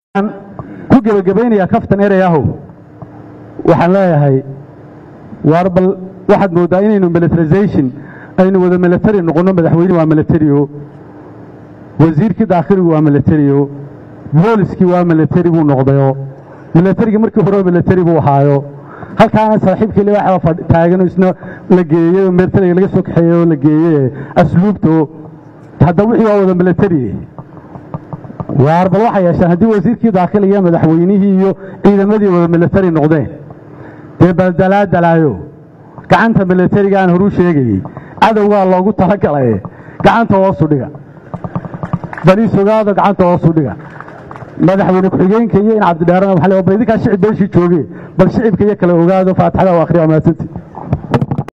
ku gebagabaynayaa kaftan erayahow waxaan leeyahay waar bal waxaad mooddaa inaynu militarization aynu wada military noqonno madaxweyne waa militario wasiirkii daakhiligu waa militario booliskii waa military buu noqdayo militarigii markii hore military buu ahaayo halkaana saaxiibkii libaaxa taagan isna la geeyey oo militariga laga soo kaxeeyey oo la geeyey asluubto hadda wixii waa wada military waar bal waxay yeeshaan haddii wasiirkii daakhiliga iyo madaxweynihii iyo ciidamadii wada military noqdeen dee baldalaadalaayo gacanta militariga aan horuu sheegayey cadowgaa loogu talagalay gacanta hoosu dhiga baliis ogaado gacanta hoosu dhiga madaxweyne ku-xigeenka iyo in cabdidheerana waxa le bal idinkaa shicib beeshii jooge bal shicibka iyo kale ogaado faatixada u akhriya waa mahadsantii